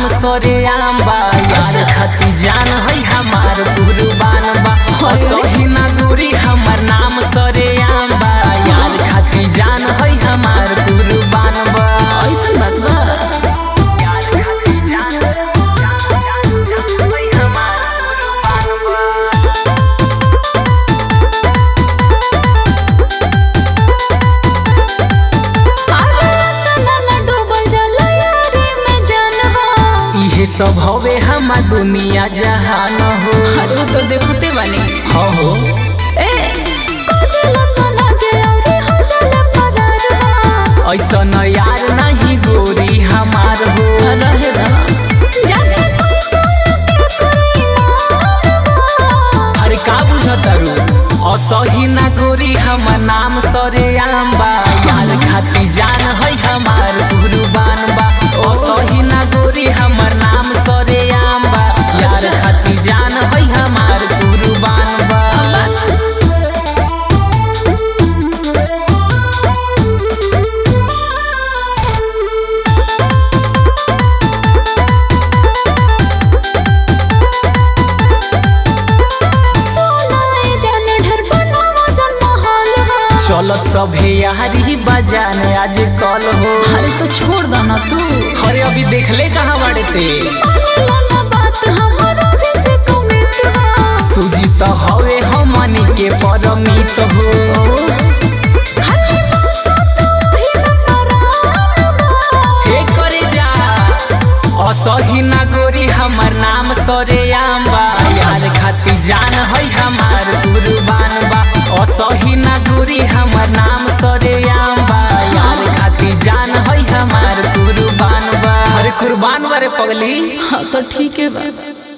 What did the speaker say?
नाम सरे आम बा यार खाती जान है हमार कुर्बान बा असही ना गोरी हमर नाम सरे आम बा यार खाती जान है हमार कुर्बान बा ऐसन बात बा यार खाती जान जान जान है हमार कुर्बान बा इहे सब हवे हमा दुनिया जहान हो अरे वो तो देखते बने हो हो ऐसा न यार नहीं गोरी हमार हो अरे का बुझतारू असही ना गोरी हमर नाम सरे आम बा यार खाती जान है हमार कुर्बान बा असही ना गोरी हमर नाम सरे आम बा यार खाती जान है हमार कुर्बान बा चलत सभे यारी बजान आज कल हो अरे तो छोड़ दो ना तू अरे अभी देखले कहाँ बाड़े ते सूजी तो हवे हमनी के परमित हो हे करे जा असही ना गोरी हमर नाम सरे आम बा यार खाती जान है हमार कुर्बान बा असही ना गोरी हमर नाम सरे आम बा यार खाती जान है हमार कुर्बान बा अरे कुर्बान बारे पगली हाँ तो ठीक है बा